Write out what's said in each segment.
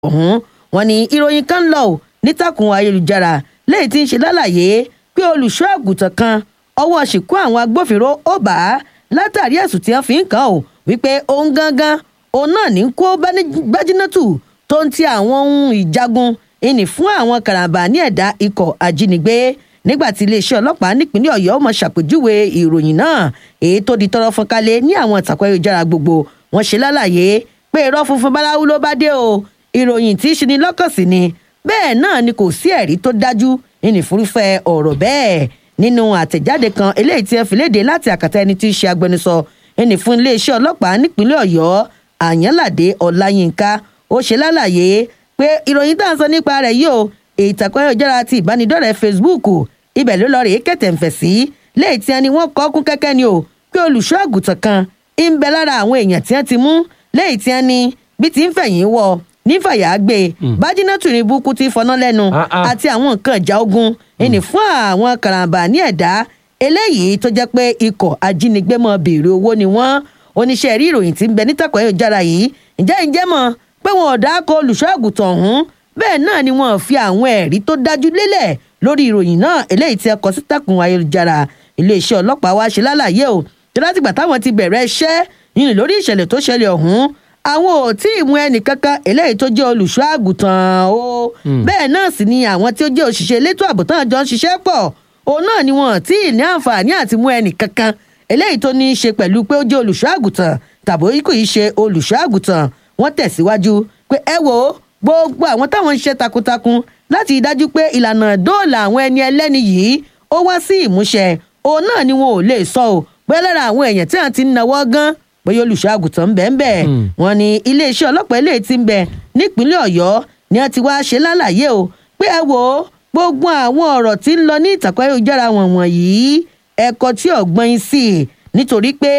ọ̀hún wọn ni ìròyìn kan ń lọ ò nítàkùn ayélujára lẹ́yìn tí ń ṣe lálàyé pé olùṣọ́ àgùntàn kan ọwọ́ ṣìkú àwọn agbófinró ó bá a látàrí ẹ̀sùn tí wọ́n fi ń kàn ó wípé òun gangan òun náà ní kó gbájínátù tó ń ti àwọn ohun ìjagun ìní fún àwọn karambà ní ẹ̀dá ikọ̀ ajínigbé nígbà tí iléeṣẹ́ ọlọ́pàá nípínlẹ̀ ọ̀yọ́ mọ̀ ṣàpèjúwe ìròyìn náà èyí tó di tọrọ fọ́nkálẹ̀ ní àwọn ìtàkùn ayélujára gbogbo wọn ṣe lálàyé pé irọ́ funfun báláwú ló bá dé o ìròyìn tí í ṣe ni lọ́kàn sí ni bẹ́ẹ̀ náà ni kò sí ẹ̀rí tó dájú ìnìfúrúfẹ́ ọ̀rọ̀ bẹ́ẹ̀ nínú àtẹ̀jáde kan eléyìí tí ẹ fi léde láti àkàtà ẹni tí í ṣe agbẹnusọ ẹni fún iléeṣẹ́ ọlọ́pàá nípínlẹ̀ ọ̀yọ́ àyànládé ọláyínká ó ṣe lálàyé pé ìròyìn tá à ń sọ nípa rẹ̀ yìí o ìtàkùn ayélujára ti ìbánidọ́rẹ̀ẹ́ facebook ibẹ̀ ló lọ rèé kẹ̀tẹ̀ǹfẹ̀ sí léyìí tí ẹni wọ́n kọ́ kún kẹ́kẹ́ ni o pé olùṣọ́ àgùntàn kan ń bẹ lára àwọn èèyàn tí wọ́n ti mú léyìí tí ẹni bí ti ń fẹ̀yìn wọ nífàyà gbé bájínátù ní burúkú ti fọná lẹ́nu àti àwọn nǹkan ìjà ogun ìní fún àwọn karambà ní ẹ̀dá eléyìí tó jẹ́ pé ikọ̀ ajínigbé mọ́ béèrè owó ni wọ́n oníṣẹ́ rí ìròyìn tí ń bẹ nítàkùn ayélujára yìí ǹjẹ́ ǹjẹ́ mọ̀ pé wọn ò dáko olùṣọ́ àgùntàn ọ̀hún bẹ́ẹ̀ náà ni wọn fi àwọn ẹ̀rí tó dájú lélẹ̀ lórí ìròyìn náà eléyìí tí ẹ kọ sí tàkùn ayélujára iléeṣẹ́ ọlọ́pàá wa ṣe lálàyé o tí látìgbà táwọn ti bẹ̀rẹ̀ iṣẹ́ nínú lórí ìṣẹ̀lẹ̀ tó ṣẹlẹ̀ ọ̀hún àwọn ò tí ì mú ẹnì kankan eléyìí tó jẹ́ olùṣọ́ àgùntàn o bẹ́ẹ̀ náà sì ni àwọn tí ó jẹ́ òṣìṣẹ́ elétò ààbò tán jọ ń ṣiṣẹ́ pọ̀ òun náà ni wọn ò tí ì ní àǹfààní àti mú ẹnì kankan eléyìí tó ní í ṣe pẹ̀lú pé ó jẹ́ olùṣọ́ àgùntàn tàbí kò í ṣe olùṣọ́ àgùntàn wọ́n tẹ̀síwájú pé ẹ wò ó gbogbo àwọn táwọn ń ṣe takuntakun láti dájú pé ìlànà dóòlà àwọn ẹni ẹlẹ́ni yìí ó wá sí ìmúṣẹ òun náà ni wọn ò lè sọ ò bóyá lára àwọn èèyàn tí wọn ti ń nawọ́ gan bóyá olùṣọ́ àgùntàn ń bẹ ń bẹ wọn ni iléeṣẹ́ ọlọ́pàá ilé tí ń bẹ nípínlẹ̀ ọ̀yọ́ ni wọ́n ti wá ṣe lálàyé o pé ẹ wò ó gbogbo àwọn ọ̀rọ̀ tí ń lọ ní ìtàkùn ayélujára wọn wọ̀nyí ẹ̀kọ́ tí ọ̀gbọ́n yín sí i nítorí pé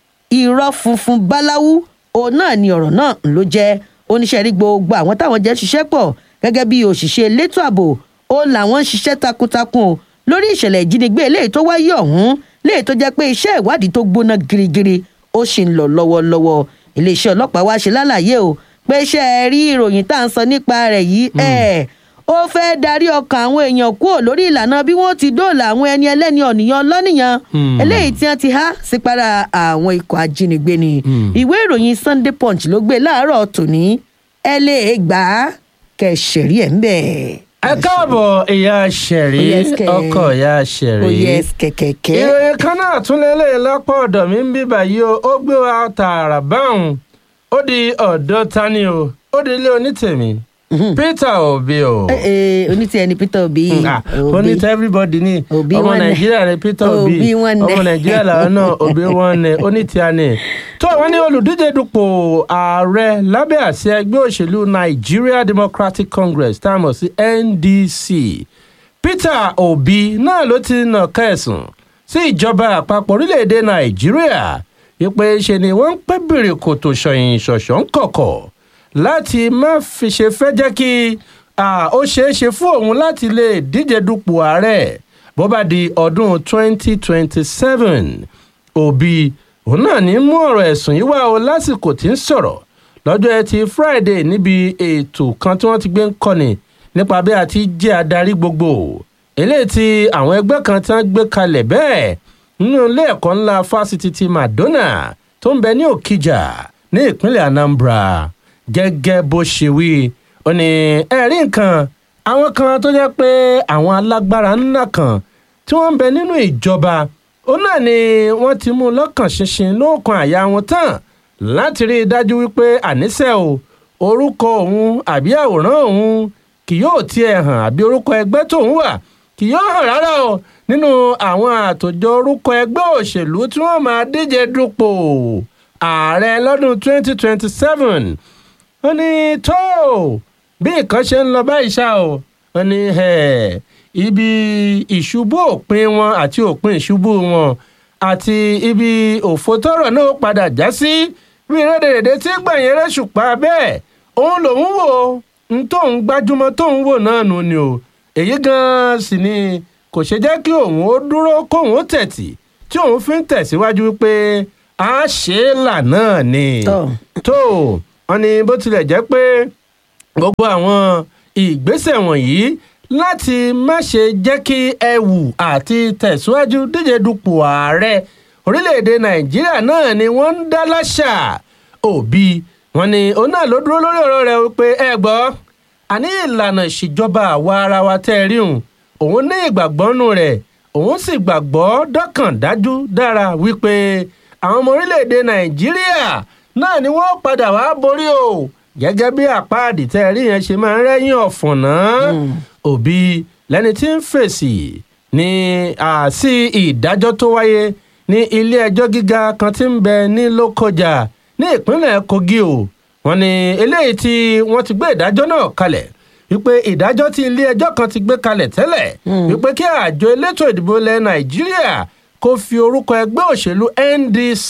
irọ́ funfun báláwú òun náà ni ọ̀rọ̀ náà ló jẹ́ oníṣẹ́ rí gbogbo àwọn táwọn jẹ́ ṣiṣẹ́ pọ̀ gẹ́gẹ́ bí òṣìṣẹ́ elétò ààbò ó làwọn ń ṣiṣẹ́ takuntakun o lórí ìṣẹ̀lẹ̀ ìjínigbé eléyìí tó wáyé ọ̀hún léyìí tó jẹ́ pé iṣẹ́ ìwádìí tó gbóná girigiri ó sì ń lọ lọ́wọ́lọ́wọ́ iléeṣẹ́ ọlọ́pàá wá ṣe lálàyé o pé iṣẹ́ rí ìròyìn tá à ń sọ nípa rẹ̀ yìí ẹ̀ ó fẹ́ darí ọkàn àwọn èèyàn kúrò lórí ìlànà bí wọ́n ti dóòlà àwọn ẹni ẹlẹ́ni ọ̀nìyàn lọ́nìyàn eléyìí tí wọ́n ti há sípàrà àwọn ikọ̀ ajínigbé ni ìwé ìròyìn Sunday Punch ló gbé láàárọ̀ tòní ẹ lè gbà á kẹsẹ̀rí ẹ̀ ń bẹ̀. ẹ káàbọ̀ ìyá ṣẹ̀rí ọkọ ìyá ṣẹ̀rí. ó yẹ kẹ̀kẹ́kẹ́. ìròyìn kan náà tún lélẹ̀ lọ́pọ̀ ọ̀dọ̀ mi ń bí báyìí o ó gbé wa tààrà báwọn ó di ọ̀dọ́ tani o ó di ilé onítèmi Peter Obi o. onítìẹ ni Peter Obi. onítìẹ everybody ni Obi ọmọ wọn nẹ. Nàìjíríà ni Peter Obi Obi wọn nẹ. ọmọ Nàìjíríà làwọn náà Obi wọn nẹ onítìẹ ni. tó àwọn ní olùdíje dupò ààrẹ lábẹ́ àṣẹ ẹgbẹ́ òṣèlú Nigeria Democratic Congress tá a mọ̀ sí NDC Peter Obi náà ló ti nà kẹsùn sí ìjọba àpapọ̀ orílẹ̀-èdè Nàìjíríà ìpè ṣe ni wọ́n ń pẹ́ bèrè kòtò ṣọ̀yìn ṣọ̀ṣọ̀ ń kọ̀kọ̀ láti má fi ṣe fẹ́ jẹ́ kí ó ṣeé ṣe fún òun láti lè díje dupò ààrẹ bó bá di ọdún 2027 Obi òun náà ní mú ọ̀rọ̀ ẹ̀sùn yìí wá o lásìkò tí ń sọ̀rọ̀ lọ́jọ́ ẹtì Friday níbi ètò kan tí wọ́n ti gbé ń kọ́ni nípa bí a ti jẹ́ adarí gbogbo eléyìí tí àwọn ẹgbẹ́ kan tí wọ́n gbé kalẹ̀ bẹ́ẹ̀ nínú ilé ẹ̀kọ́ ńlá fásitì ti Madonna tó ń bẹ ní Òkìjà ní ìpínlẹ̀ Anambra gẹ́gẹ́ bó ṣe wí ó ní ẹ̀rí nǹkan àwọn kan tó jẹ́ pé àwọn alágbára ńlá kan tí wọ́n ń bẹ nínú ìjọba ó náà ni wọ́n ti mú lọ́kàn ṣinṣin lóòkan àyà wọn tán láti rí i dájú wípé àníṣe o orúkọ òun àbí àwòrán òun kì yóò tiẹ̀ hàn àbí orúkọ ẹgbẹ́ tóun wà kì yóò hàn rárá o nínú àwọn àtòjọ orúkọ ẹgbẹ́ òṣèlú tí wọ́n máa díje dupò ààrẹ lọ́dún 2027 ó ní tó bí nǹkan ṣe ń lọ báyìí ṣá o ó ní ibi ìṣubú òpin wọn àti òpin ìṣubú wọn àti ibi òfò tọrọ náà padà já sí bí rédèrèdè tí gbẹ̀yìn rẹ̀ ṣùpá bẹ́ẹ̀ òun lòun wò ń tóun gbájúmọ́ tóun wò náà nù ni o èyí gan-an sì ni kò ṣe jẹ́ kí òun ó dúró kóun ó tẹ̀tì tí òun fi ń tẹ̀síwájú pé a ṣe é là náà ni tó wọn ni bó tilẹ̀ jẹ́ pé gbogbo àwọn ìgbésẹ̀ wọ̀nyí láti má ṣe jẹ́ kí ẹ̀wù àti tẹ̀síwájú díje dupò ààrẹ orílẹ̀-èdè nàìjíríà náà ni wọ́n ń dá láṣà òbí wọn ni òun náà ló dúró lórí ọ̀rọ̀ rẹ̀ wípé ẹ gbọ́ àní ìlànà ìṣèjọba àwa ara wa tẹ́ ẹ rí òun òun ní ìgbàgbọ́ nù rẹ̀ òun sì gbàgbọ́ dọ́kàn dájú dára wípé àwọn ọmọ orílẹ̀-èdè nàìjíríà náà ni wọ́n padà wá borí o gẹ́gẹ́ bí àpáàdì tẹ́ ẹ rí yẹn ṣe máa ń rẹ́yìn ọ̀fọ̀n náà òbí lẹni tí ń fèsì ní àsí ìdájọ́ tó wáyé ní ilé ẹjọ́ gíga kan tí ń bẹ ní lókọjà ní ìpínlẹ̀ kogi o wọn ni eléyìí tí wọ́n ti gbé ìdájọ́ náà kalẹ̀ wípé ìdájọ́ tí ilé ẹjọ́ kan ti gbé kalẹ̀ tẹ́lẹ̀ wípé kí àjọ elétò ìdìbò ilẹ̀ nàìjíríà kó fi orúkọ ẹgbẹ́ òṣèlú ndc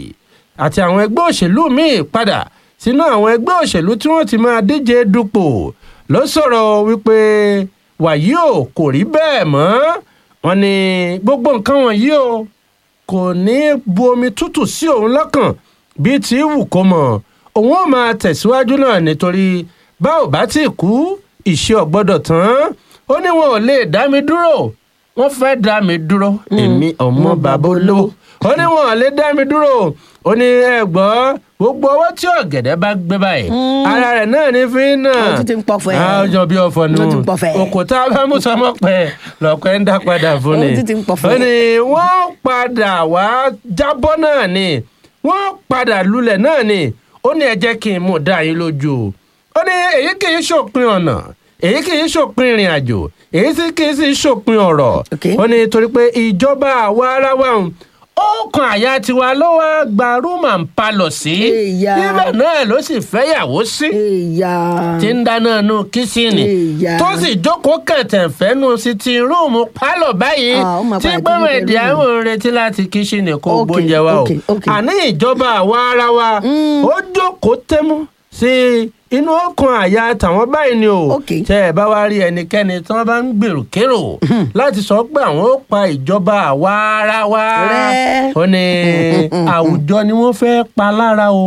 àti àwọn ẹgbẹ́ òṣèlú míì padà sínú àwọn ẹgbẹ́ òṣèlú tí wọ́n ti máa díje dupò ló sọ̀rọ̀ wípé wàyí o kò rí bẹ́ẹ̀ mọ́ wọn ni gbogbo nǹkan wọ̀nyí o kò ní bu omi tútù sí òun lọ́kàn bíi ti wù kó mọ̀ òun ó máa tẹ̀síwájú náà nítorí bá ò bá tí kú ìṣe ọ̀gbọ́dọ̀ tán ó ní wọn ò lè dá mi dúró wọ́n fẹ́ dá mi dúró èmi ọmọ bàbá olówó ó ní wọn ò lè dá mi dúró ó ní ẹ gbọ́ gbogbo ọwọ́ tí ọ̀gẹ̀dẹ̀ bá gbé báyìí ara rẹ̀ náà ní fi náà Ó tún ti ń pọ̀fọ̀ ẹ̀. àjọ bí ọ̀fọ̀ nù Ó tún pọ̀fọ̀ ẹ̀. òkúta bá mú sọmọ pẹ́ lọ́pẹ́ ń dá padà fún ni Ó tún ti ń pọ̀fọ̀ ó ẹ̀. ní wọ́n padà wá jábọ́ náà ni wọ́n padà lulẹ̀ náà ni ó ní ẹ jẹ́ kí n mú dá yín lójú o ó ní èyí kì í ṣòpin ọ̀nà èyí kì í ṣòpin ìrìn àjò èyí sì kì í sì ṣòpin ọ̀rọ̀ Okay. ó ní torí pé ìjọba àwa ara wa ń ó kan àyà tiwa ló wá gba room and parlour sí Èyà. ibẹ̀ náà ló sì fẹ́yàwó sí èèyà tí ń dáná nù kíṣìnì Ìyá. tó sì jókòó kẹ̀tẹ̀ fẹ́nu sí ti rúùmù pálọ̀ báyìí Ah, ó máa tí padà gbọ́mọ̀ tún èdè bẹ̀rù. àwọn ń retí láti kíṣìnì kó Okay, gbóúnjẹ wa o okay, okay. àní ìjọba àwa ara wa ó jókòó tẹ́mú sí inú ọkàn àyà tàwọn báyìí ni o Okay. tẹ ẹ bá wá rí ẹnikẹ́ni tí wọ́n bá ń gbèrò kérò láti sọ pé àwọn ó pa ìjọba àwa ara wa Rẹ́. ó ní àwùjọ ni wọ́n fẹ́ pa lára o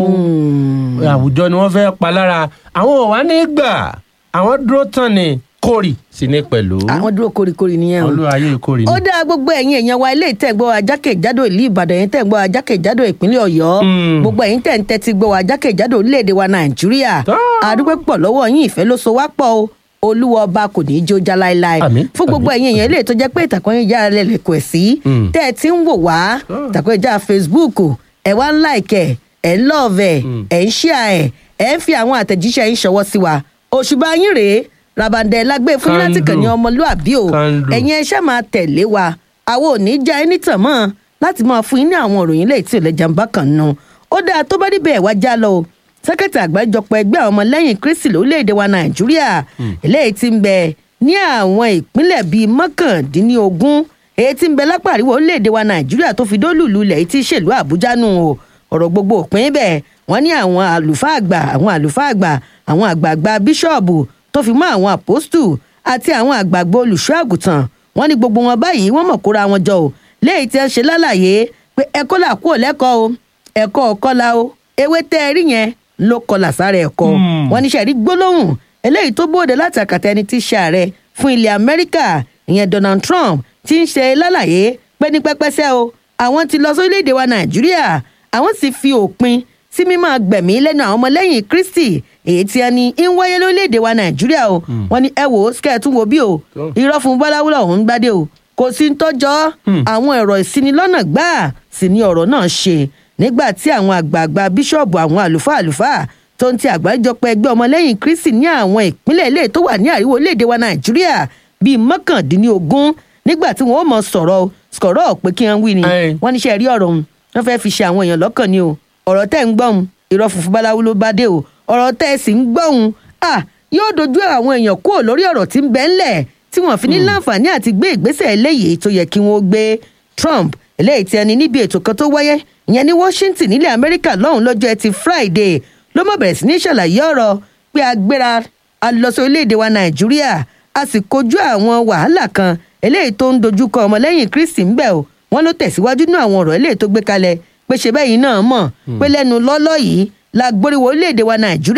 àwùjọ ni wọ́n fẹ́ pa lára àwọn ò wá ní gbà àwọn dúró tán ni kórì sí ní pẹ̀lú àwọn dúró koríkorí nìyẹn o. olúwayé kórì ni. ó dá gbogbo ẹ̀yin èèyàn wa ilé ìtẹ̀gbọ́ ajákèjádò ìlú ìbàdàn yẹn tẹ̀gbọ́ ajákèjádò ìpínlẹ̀ ọ̀yọ́ Mm. gbogbo ẹ̀yin tẹ̀ ń tẹ́tí gbọ́ wa ajákèjádò orílẹ̀-èdè wa nàìjíríà Tó. àdúpẹ́ pọ̀ lọ́wọ́ yín ìfẹ́ ló so wá pọ̀ o olúwa ọba kò ní í jó já láéláé Àmín, fún gbogbo àmín, ẹ̀yin èèyàn ilé tó jẹ́ pé ìtàkùn yín yára lẹ́lẹ̀kọ̀ ẹ̀ sí Mm. tẹ́ ẹ ti ń wò wá Tó. ìtàkùn ìjà facebook ẹ̀ wá ń láìkẹ̀ ẹ̀ ń lọ́ọ̀vẹ̀ ẹ̀ ń ṣíà ẹ̀ ẹ̀ ń fi àwọn àtẹ̀jíṣẹ́ yín ṣọwọ́ sí wa òṣùbà yín rèé rabandẹ lágbé fún yín láti kàn ní Kandù. ọmọlúàbí o Kandù. ẹ̀yin ẹ ṣáà máa tẹ̀lé wa àwọn ò ní já ẹni tàn mọ́ láti máa fún yín ní àwọn òròyìn lẹ́yìn tí ò lẹ́jà ń bá kàn nù ó dáa tó bá níbẹ̀ wá já lọ o sẹ́kẹ̀tì àgbájọpọ̀ ẹgbẹ́ àwọn ọmọlẹ́yìn kristi lórílẹ̀‐èdè wa nàìjíríà eléyìí ti ń bẹ ní àwọn ìpínlẹ̀ bíi mọ́kàndínlógún èyí tí ń bẹ lápá àríwá orílẹ̀‐èdè wa nàìjíríà tó fi dólùlù ilẹ̀ yìí tí í ṣèlú àbújá nù o ọ̀rọ̀ gbogbo òpin bẹ́ẹ̀ wọ́n ní àwọn àlùfáà àgbà àwọn àlùfáà àgbà àwọn àgbààgbà bíṣọ̀bù tó fi mọ́ àwọn àpòstù àti àwọn àgbààgbà olùṣọ́ àgùntàn wọ́n ní gbogbo wọn báyìí wọ́n mọ̀ kóra wọn jọ o léyìí tí wọ́n ṣe lálàyé pé ẹ̀kọ́ là kúrò lẹ́kọ̀ọ́ o ẹ̀kọ́ ọ̀kọ́la o ewé tẹ́ ẹ rí yẹn ló kọlà sára ẹ̀kọ́ Hmm. wọ́n ní sẹ́ẹ̀rí gbólóhùn eléyìí tó bóde láti àkàtà ẹni tí í ṣe ààrẹ fún ilẹ̀ amẹ́ríkà ìyẹn donald trump ti ń ṣe lálàyé pé ní pẹ́pẹ́sẹ́ o àwọn ti lọ sórílẹ̀‐èdè wa nàìjíríà àwọn sì fi òpin sí mímọ́ gbẹ̀mí lẹ́nu àwọn ọmọlẹ́yìn kristi èyí tí ẹni ń wáyé lórílẹ̀‐èdè wa nàìjíríà o wọ́n ní ẹ wò ó sikẹ́ tún wo bí o Tó. irọ́ fún bọ́láwúlọ̀ òun gbádé o kò sí ń tọ́jọ́ àwọn ẹ̀rọ ìsinilọ́nà gbáà sì ni ọ̀rọ̀ náà ṣe nígbà tí àwọn àgbààgbà bíṣọ̀bù àwọn àlùfáà àlùfáà tó ń ti àgbáríjọpọ̀ ẹgbẹ́ ọmọlẹ́yìn kristi ní àwọn ìpínlẹ̀ ilé tó wà ní àríwá orílẹ̀-èdè wa nàìjíríà bíi mọ́kàndínlógún nígbà tí wọ́n ó mọ sọ̀rọ̀ sọ̀rọ̀ pé kí wọ́n wí ni Ẹ̀. wọ́n níṣẹ́ rí ọ̀rọ̀ òun wọ́n fẹ́ fi ṣe àwọn èèyàn lọ́kàn ni o ọ̀rọ̀ tẹ́ ń gbọ́hùn irọ́ funfun báláwo ló bá dé o ọ̀rọ̀ tẹ́ ẹ sì ń gbọ́hùn à yóò dojú àwọn èèyàn kúrò lórí ọ̀rọ̀ tí ń bẹ ńlẹ̀ tí wọ́n fi ní láǹfààní àti gbé ìgbésẹ̀ eléyìí tó yẹ kí wọ́n gbé trump eléyìí tí ẹni níbi ètò kan tó wáyé ìyẹn ní washington nílẹ̀ amẹ́ríkà lọ́hùn lọ́jọ́ ẹtì friday ló mọ̀ bẹ̀rẹ̀ sí ní ṣàlàyé ọ̀rọ̀ pé a gbéra a lọ sí orílẹ̀-èdè wa nàìjíríà a sì kojú àwọn wàhálà kan eléyìí tó ń dojúkọ ọmọlẹ́yìn kristi ń bẹ̀ o wọ́n ló tẹ̀síwájú nínú àwọn ọ̀rọ̀ eléyìí tó gbé kalẹ̀ pé ṣe bẹ́ẹ̀ yìí náà mọ̀ pé lẹ́nu lọ́lọ́ yìí la gbóríwó orílẹ̀-èdè wa nàìjíríà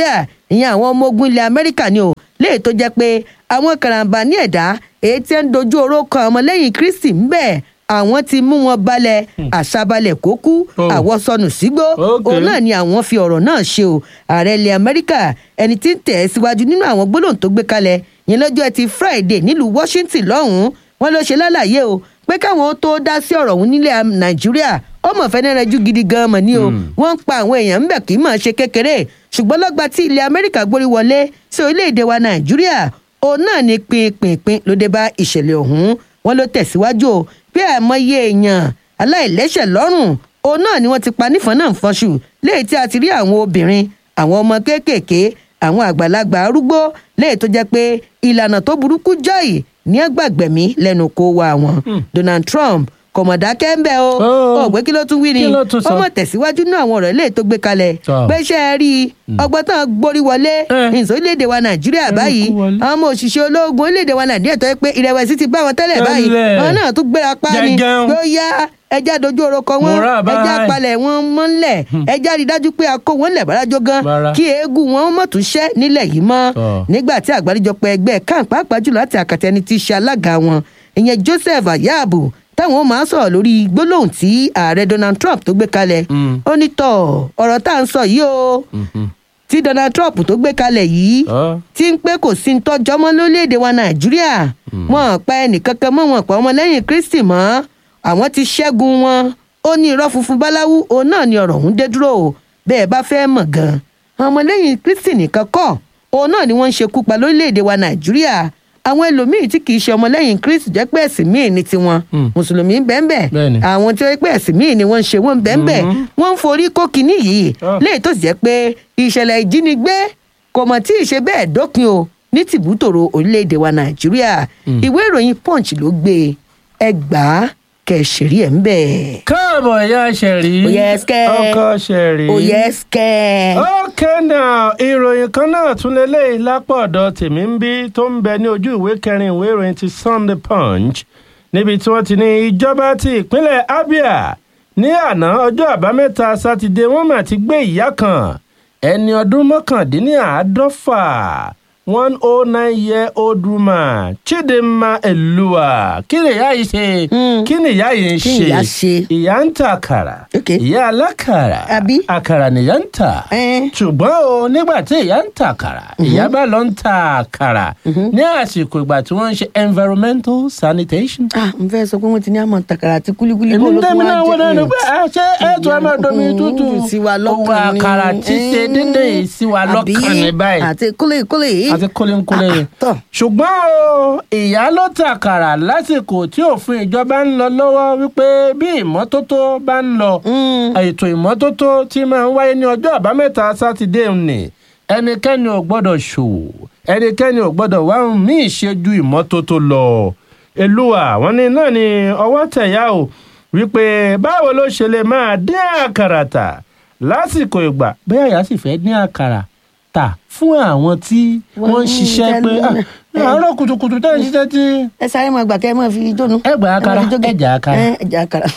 ìyẹn àwọn ọmọ ogun ilẹ̀ amẹ́ríkà ni o léè tó jẹ́ pé àwọn karambà ní ẹ̀dá èyí tí ń dojú oró kan ọmọlẹ́yìn kristi ń bẹ̀ àwọn ti mú wọn balẹ̀ àṣàbalẹ̀ kó kú Oh. àwọ̀ sọnù sígbó Okay. òun náà ni àwọn fi ọ̀rọ̀ náà ṣe o ààrẹ ilẹ̀ amẹ́ríkà ẹni tí ń tẹ̀ ẹ́ síwájú nínú àwọn gbólóhùn tó gbé kalẹ̀ yẹn lọ́jọ́ ẹtì friday nílùú washington lọ́hùn-ún wọn ló ṣe lálàyé o pé káwọn tó dá sí ọ̀rọ̀ ọ̀hún nílẹ̀ nàìjíríà ọmọ fẹ́nẹ́rẹ́jú gidi gan-an mọ̀ ní o wọ́n ń pa àwọn èèyàn ńbẹ̀ kì í mọ̀ ṣe kékeré ṣùgbọ́n lọ́gbà tí ilẹ̀ amẹ́ríkà gbórí wọlé sí orílẹ̀-èdè wa nàìjíríà òun náà ni pinpinpin ló dé bá ìṣẹ̀lẹ̀ ọ̀hún wọn ló tẹ̀síwájú o pé àìmọye èèyàn aláìlẹ́sẹ̀ lọ́rùn òun náà ni wọ́n ti pa nífọ̀n náà fọ́ṣù léyìí tí a ti rí àwọn obìnrin àwọn ọmọ kéékèèké àwọn àgbàlagbà arúgbó léyìí tó jẹ́ pé ìlànà tó burúkú jáì ní ẹgbàgbẹ̀mí lẹ́nu kó wa wọn donald trump kọ̀mọ̀dá kẹ́ńbẹ́ o Oh. ọ̀gbẹ́ kí ló tún wí ni Kí ló tún sọ? ọmọ tẹ̀síwájú náà àwọn ọ̀rọ̀ eléyìí tó gbé kalẹ̀ Tọ́. pé ṣe é rí i ọgbọ́n tán gborí wọlé Eh. ìsọ̀lẹ́dẹ̀ wa nàìjíríà Ẹnu báyìí kú wọlé. àwọn ọmọ òṣìṣẹ́ ológun orílẹ̀-èdè wa nàìjíríà tó yẹ pé ìrẹ̀wẹ̀sì ti bá wọn tẹ́lẹ̀ báyìí Tẹ́lẹ̀. àwọn náà tún gbéra pa ni Jẹjẹun. pé ó yá ẹja dojú orúkọ wọn Múra báyìí. ẹja palẹ̀ wọn mọ́lẹ̀ ẹja rí dájú pé a kó wọn lẹ̀ bárajọ gan Bára. kí eégún wọn mọ̀ tún ṣẹ́ nílẹ̀ yìí mọ́ Tọ́. nígbà tí àgbáríjọpọ̀ ẹgbẹ́ kan pàápàá jùlọ láti àkàtà ẹni tí í ṣe alága wọn ìyẹn joseph ayabu táwọn máa ń sọ̀rọ̀ lórí gbólóhùn tí ààrẹ donald trump tó gbé kalẹ̀ Mm. ó ní tọ̀ ọ̀rọ̀ tá à ń sọ yìí o Mhm. tí donald trump tó gbé kalẹ̀ yìí Ọ́. tí ń pé kò sí ń tọ́jọ́ mọ́ lórílẹ̀‐èdè wa nàìjíríà wọn ò pa ẹnìkankan mọ́ wọn pa ọmọlẹ́yìn kristi mọ́ àwọn ti ṣẹ́gun wọn ó ní irọ́ funfun báláwú òun náà ni ọ̀rọ̀ ọ̀hún dé dúró o bẹ́ẹ̀ bá fẹ́ mọ̀ gan-an àwọn ọmọlẹ́yìn kristi nìkan kọ́ òun náà ni wọ́n ń ṣekú pa lórílẹ̀‐èdè wa nàìjíríà àwọn ẹlòmíín tí kì í ṣe ọmọlẹ́yìn kristi jẹ́ pé ẹ̀sìn míì ní tiwọn Mm. mùsùlùmí ń bẹ́ẹ̀ bẹ́ẹ̀ Bẹ́ẹ̀ni. àwọn tí wọ́n pẹ́ ẹ̀sìn míì ni wọ́n ń ṣe wọ́n ń bẹ́ẹ̀ bẹ́ẹ̀ wọ́n ń forí kó kinní yìí Ah. léyìí tó sì jẹ́ pé ìṣẹ̀lẹ̀ ìjínigbé kò mọ̀ tí ì ṣe bẹ́ẹ̀ dópin o ní tìbútòrò orílẹ̀-èdè wa nàìjíríà ìwé ìròyìn punch ló gbé ẹgbàá kẹsìrì ẹ̀ ń bẹ̀. káàbọ̀ ìyá ṣẹ̀rí Ó yẹ ẹsikẹ́. ọkọ ṣẹ̀rí. òye skẹ́. okay now ìròyìn kan náà tún lélẹ́yìí lápò ọ̀dọ̀ tèmi ń bí tó ń bẹ ní ojú ìwé kẹrin ìwé ìròyìn ti sunday punch níbi tí wọ́n ti ní ìjọba ti ìpínlẹ̀ abia ní àná ọjọ́ àbámẹ́ta sátidé wọ́n mà ti gbé ìyá kan ẹni ọdún mọ́kàndínláàádọ́fà one oh nine year old woman chidinma elua kí ni ìyá yìí ṣe Mm. kí ni ìyá yìí ń Kí ni ṣe ìyá ṣe? ìyá ń ta àkàrà Okay. ìyá alákàrà Àbí? àkàrà nìyá ń tà Ẹ́n. ṣùgbọ́n o nígbà tí ìyá ń ta àkàrà ìyá bá lọ ń ta àkàrà ní àsìkò ìgbà tí wọ́n ń ṣe environmental sanitation. ah n fẹ́ sọ pé wọ́n ti ní àmọ́ takara àti kúlíkúlí èmi bó ń ló tún dẹ́mi wá náà wọ́n náà jẹ́ pé à ṣé ètò ẹ̀ máa domi Mm, tútù mm, sí wa owó lọ́kàn ni. àkàrà tí ṣe Mm. dédé yìí sí wa lọ́kàn ní báyìí àti kúlíkúlí. àti kólénkólé Ah, tọ́. ṣùgbọ́n o ìyá ló ta àkàrà lásìkò tí òfin ìjọba ń lọ lọ́wọ́ wípé bí ìmọ́tótó bá ń lọ Mm. ètò ìmọ́tótó tí máa ń wáyé ní ọjọ́ àbámẹ́ta sátidé ni ẹnikẹ́ni ò gbọ́dọ̀ ṣòwò ẹnikẹ́ni ò gbọ́dọ̀ wá ohun míì ṣe ju ìmọ́tótó lọ. èlùwà wọn ní náà ni ọwọ́ tẹ̀yà o wípé báwo ló ṣe lè máa dín àkàrà tà lásìkò ìgbà bẹ́ẹ̀ yà sì fẹ́ dín àkàrà tà fún àwọn tí Wọ́n wọ́n ń ń ṣiṣẹ́ pé tẹ́lẹ̀. "Ah, àárọ̀ kùtùkùtù tẹ́ ń ṣiṣẹ́ tí ẹ sáré máa gbà kẹ́ ẹ máa fi jónu. Ẹ gbà àkàrà, máa fi jóge. ẹ jà àkàrà. Ẹ, ẹ jà àkàrà.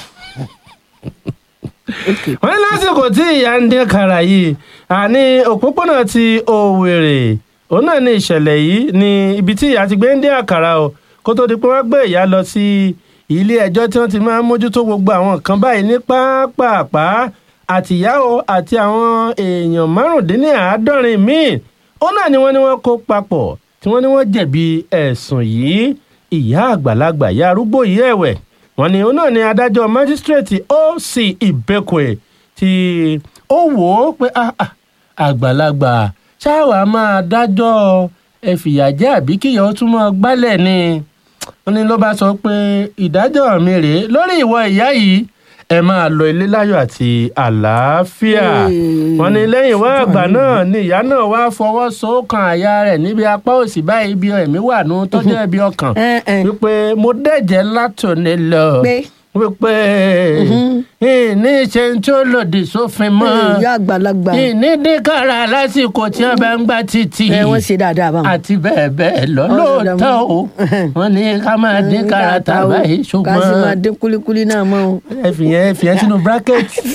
Okay. wọ́n ní lásìkò tí ìyá ń dín kàrà yìí àní òpópónà ti òwèrè òun náà ní ìṣẹ̀lẹ̀ yìí ní ibi tí ìyá ti gbé ń dín àkàrà o kó tó di pé wọ́n gbé ìyá lọ sí ilé ẹjọ́ tí wọ́n ti máa ń mójútó gbogbo àwọn nǹkan báyìí ní pápápá àtìyá o àti àwọn èèyàn márùndínláàádọ́rin míì òun náà ni wọ́n ní wọ́n kó papọ̀ tí wọ́n ní wọ́n jẹ̀bi ẹ̀sùn yìí ìyá àgbàlagbà ìyá arúgbó yìí ẹ̀wẹ̀ wọ́n ní òun náà ni adájọ́ májísírèètì oc ìbẹ́kùẹ̀ tí ó wò ó pé ah, ah, àgbàlagbà ṣáà máa dájọ́ ẹ̀fìyàjẹ́ àbí kíyà ó tún mọ́ gbálẹ̀ ni wọ́n ní ló bá sọ pé ìdájọ́ mi rèé lórí ìwọ ìyá yìí ẹ máa lọ ilé láyọ̀ àti àlàáfíà Hey. wọ́n ní lẹ́yìn wá àgbà náà ni ìyá náà wá fọwọ́ sókàn àyà rẹ̀ níbi apá òsì báyìí bí ẹ̀mí wà nù tọ́jú ẹ̀bí ọkàn Ẹ, ẹ. wípé mo dẹ̀jẹ̀ látòní lọ Pé? wípé ìní ṣe ń tó lòdì sófin mọ́ ìyá àgbàlagbà. ìní dínkàrà lásìkò tí wọ́n bá ń gbá títì ẹ wọ́n ṣe dáadáa báwọn. àti bẹ́ẹ̀ bẹ́ẹ̀ lọ Wọ́n ṣe lóòótọ́ dáadáa. o wọ́n ní ká máa dínkàrà tàbá yìí ká sì máa ṣùgbọ́n dín kúlíkúlí náà mọ́ o. ẹ fìyẹn fìyẹn sínú bírákẹ́tì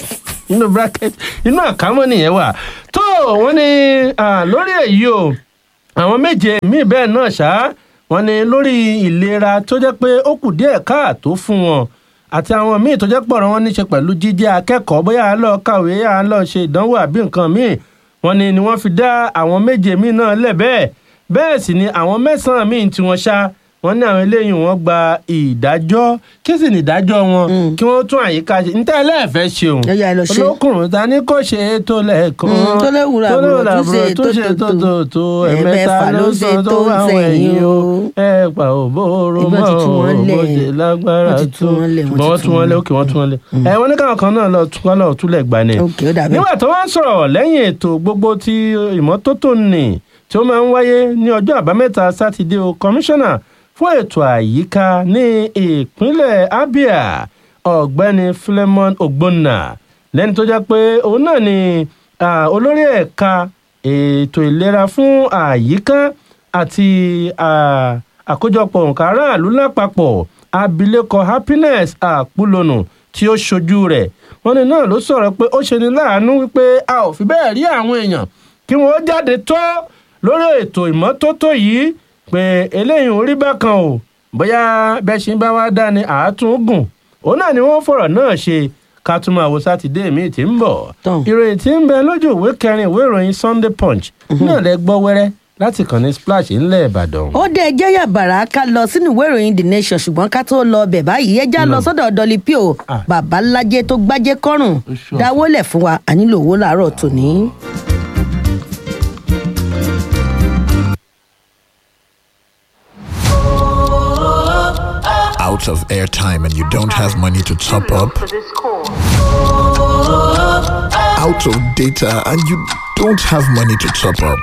inú bracket inú àkámọ́ nìyẹn wà tó wọ́n ní ah, lórí èyí o àwọn méje míì bẹ́ẹ̀ náà ṣá wọ́n ní lórí ìlera tó jẹ́ pé ó kù díẹ̀ káàtó fún wọn àti àwọn míì tó jẹ́ pọ̀rọ̀ wọn níṣe pẹ̀lú jíjẹ́ akẹ́kọ̀ọ́ bóyá à ń lọ kàwé à ń lọ ṣe ìdánwò àbí nǹkan míì wọ́n ní ni wọ́n fi dá àwọn méje míì náà lẹ̀ bẹ́ẹ̀ bẹ́ẹ̀ sì ni àwọn mẹ́sàn-án míì tí wọ́n ṣá wọ́n ní àwọn eléyìí wọ́n gba ìdájọ́ kí sì ní ìdájọ́ wọn kí wọ́n tún àyíká ṣe níta ẹlẹ́ẹ̀fẹ́ ṣeun Ó yá, ẹ lọ ṣe. olókùnrin ta ni kò ṣe é tó lẹ́ẹ̀kan Mm, tó léwùrà tó àbúrò, léwùrà tó ṣe àbúrò, tó ṣe tó tó tó ẹ̀mẹ́ta ló ṣe tó àwọn ẹ̀yìn o ẹ pa òbóró Ìbọn mọ́ ti tú wọn lẹ̀. òbòjì lágbára Wọ́n ti tú tó wọn lẹ̀, wọ́n ṣùgbọ́n wọ́n ti tú tú wọn wọn lẹ̀ lẹ̀. òkè wọ́n tú wọn lẹ̀ ẹ wọ́n ní káwọn kan náà lọ tú wọn lọ túlẹ̀ gbà ni ok ó dàbí. nígbà tó wá ń sọ̀rọ̀ lẹ́yìn ètò gbogbo tí ìmọ́tótó nì tí ó máa ń wáyé ní ọjọ́ àbámẹ́ta sátidé o kọmíṣánná fún ètò àyíká ní ìpínlẹ̀ abia ọ̀gbẹ́ni philemon ogbonna lẹ́ni tó jẹ́ pé òun náà ni ah, olórí ẹ̀ka ètò ìlera fún àyíká àti ah, àkójọpọ̀ nǹkan aráàlú lápapọ̀ abilékọ happiness àpúlọ̀nù tí ó ṣojú rẹ̀ wọ́n ní náà ló sọ̀rọ̀ pé ó ṣe ni láàánú wípé a ò fi bẹ́ẹ̀ rí àwọn èèyàn kí wọ́n jáde tó lórí ètò ìmọ́tótó yìí pé eléyìí ò rí bákan o bóyá bẹ́ẹ̀ ṣe ń bá wá dá ni àátún gùn òun náà ni wọ́n fọ̀rọ̀ náà ṣe ká tún máa wo sátidé míì tí ń bọ̀ Tán. ìròyìn tí ń bẹ lójú ìwé kẹrin ìwé ìròyìn sunday punch náà lẹ gbọ́ wẹ́rẹ́ láti kàn ní splash ńlẹ̀ ìbàdàn. ó dé ẹjẹ́ yàbàrá ká lọ sínú ìwé ìròyìn the nation ṣùgbọ́n ká tó lọ bẹ̀ báyìí ẹjá lọ sọ́dọ̀ dolly pio Ah. bàbá ńlájẹ tó gbájẹ kọrùn Ó ṣọ́. dáwọ́lẹ̀ fún wa a nílò owó làárọ̀ tòní. out of airtime and you don't have money to top up, out of data and you don't have money to top up.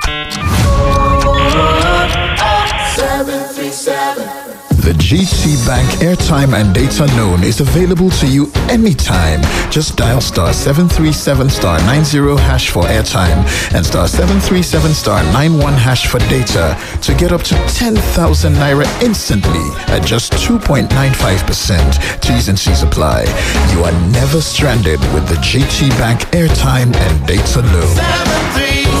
The GT Bank airtime and data loan is available to you anytime. Just dial star 737 star 90 hash for airtime and star 737 star 91 hash for data to get up to 10,000 naira instantly at just 2.95%. T's and C's apply. You are never stranded with the GT Bank airtime and data loan.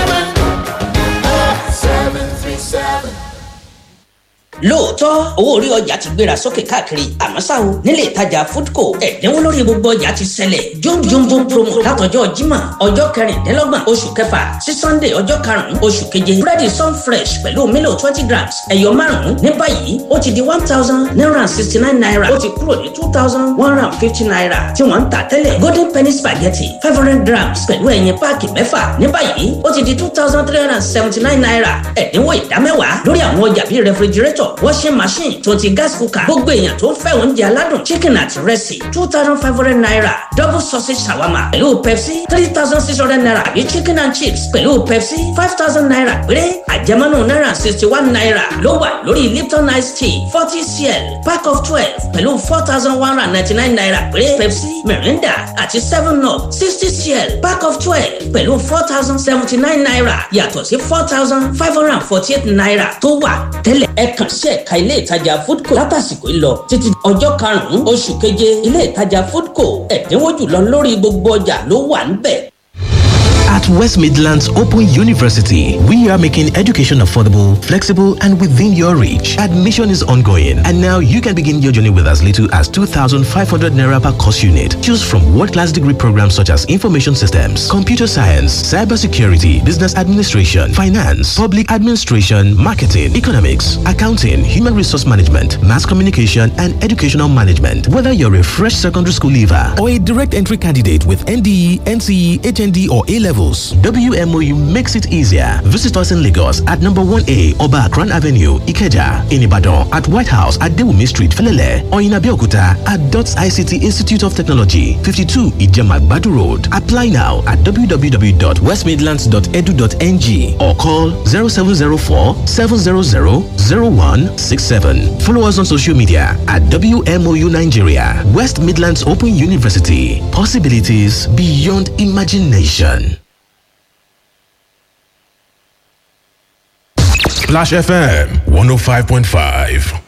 lóòótọ́ owó orí ọjà ti gbéra sókè káàkiri àmọ́ ṣá o nílé ìtajà foodco ẹ̀dínwó lórí gbogbo ọjà ti ṣẹlẹ̀ jomjombo promo látọjọ́ jímọ̀ ọjọ́ kẹrìndínlọ́gbọ̀n oṣù kẹfà sí sunday ọjọ́ karùn-ún oṣù keje búrẹ́dì sun fresh pẹ̀lú mílò twenty grams ẹ̀yọ márùn-ún ní báyìí ó ti di one thousand nine hundred sixty nine naira ó ti kúrò ní two thousand one hundred fifty naira tí wọ́n ń tà tẹ́lẹ̀ golden penny spaghetti five hundred grams pẹ̀lú ẹ̀yìn páàkì mẹ́fà ní báyìí ó ti di two thousand three hundred seventy nine naira ẹ̀dínwó ìdámẹ́wàá lórí àwọn ọjà bíi refrigerator washing machine tó ti gas cooker gbogbo èèyàn tó ń fẹ́ oúnjẹ aládùn chicken àti rẹ́sì two thousand five hundred naira double sausage shawarma pẹ̀lú pepsi three thousand six hundred naira àbí chicken and chips pẹ̀lú pepsi five thousand naira péré àjẹmọ́nù náírà sixty one naira ló wà lórí lipton ice tea forty cl pack of twelve pẹ̀lú four thousand one hundred ninety nine naira péré pepsi mirinda àti seven up sixty cl pack of twelve pẹ̀lú four thousand seventy nine naira yàtọ̀ sí four thousand five hundred and forty eight naira tó wà tẹ́lẹ̀ ẹ kàn sí ẹ̀ka ilé ìtajà foodco látàsìkò ìlọ títí ọjọ́ karùn-ún oṣù keje ilé ìtajà foodco ẹ̀dínwó jùlọ lórí gbogbo ọjà ló wà níbẹ̀. At West Midlands Open University, we are making education affordable, flexible, and within your reach. Admission is ongoing, and now you can begin your journey with as little as 2,500 naira per course unit. Choose from world-class degree programs such as information systems, computer science, cybersecurity, business administration, finance, public administration, marketing, economics, accounting, human resource management, mass communication, and educational management. Whether you're a fresh secondary school leaver or a direct entry candidate with NDE, NCE, HND, or A levels, WMOU makes it easier. Visit us in Lagos at number 1A Oba Akran Avenue, Ikeja, in Ibadan, at White House at Dewumi Street, Felele, or in Abeokuta at DOTS ICT Institute of Technology, 52 Ijemagbadu Road. Apply now at www.westmidlands.edu.ng or call 0704 700 0167. Follow us on social media at WMOU Nigeria, West Midlands Open University. Possibilities beyond imagination. Splash FM 105.5.